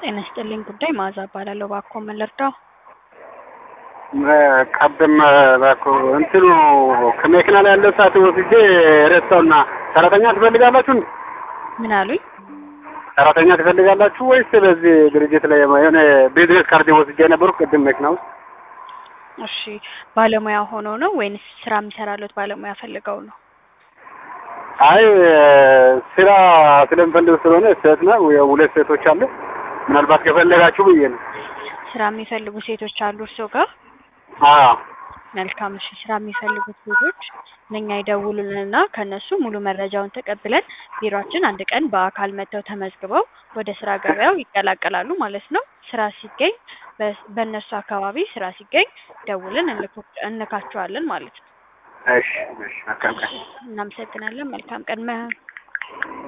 ጤና ይስጥልኝ ጉዳይ መዓዛ እባላለሁ። እባክዎ ምን ልርዳው? ቀደም እባክዎ እንትኑ ከመኪና ላይ ያለው ሰዓት ወስጄ ረሳውና ሰራተኛ ትፈልጋላችሁ እንዴ? ምን አሉኝ? ሰራተኛ ትፈልጋላችሁ ወይስ በዚህ ድርጅት ላይ የሆነ ቢዝነስ ካርድ ወስጄ ነበርኩ ቅድም መኪና ውስጥ እሺ ባለሙያ ሆኖ ነው ወይንስ ስራ የሚሰራለት ባለሙያ ፈልገው ነው? አይ ስራ ስለምፈልግ ስለሆነ ሴት ነው ሁለት ሴቶች አሉ። ምናልባት ከፈለጋችሁ ብዬ ነው። ስራ የሚፈልጉ ሴቶች አሉ እርስዎ ጋር? አዎ መልካም እሺ። ስራ የሚፈልጉት ሴቶች ለእኛ ይደውሉልንና ከእነሱ ሙሉ መረጃውን ተቀብለን ቢሮአችን አንድ ቀን በአካል መጥተው ተመዝግበው ወደ ስራ ገበያው ይቀላቀላሉ ማለት ነው። ስራ ሲገኝ በ- በእነሱ አካባቢ ስራ ሲገኝ ደውልን እንልክ- እንልካቸዋለን ማለት ነው። እሺ እሺ መልካም ቀን። እናመሰግናለን። መልካም ቀን። መ-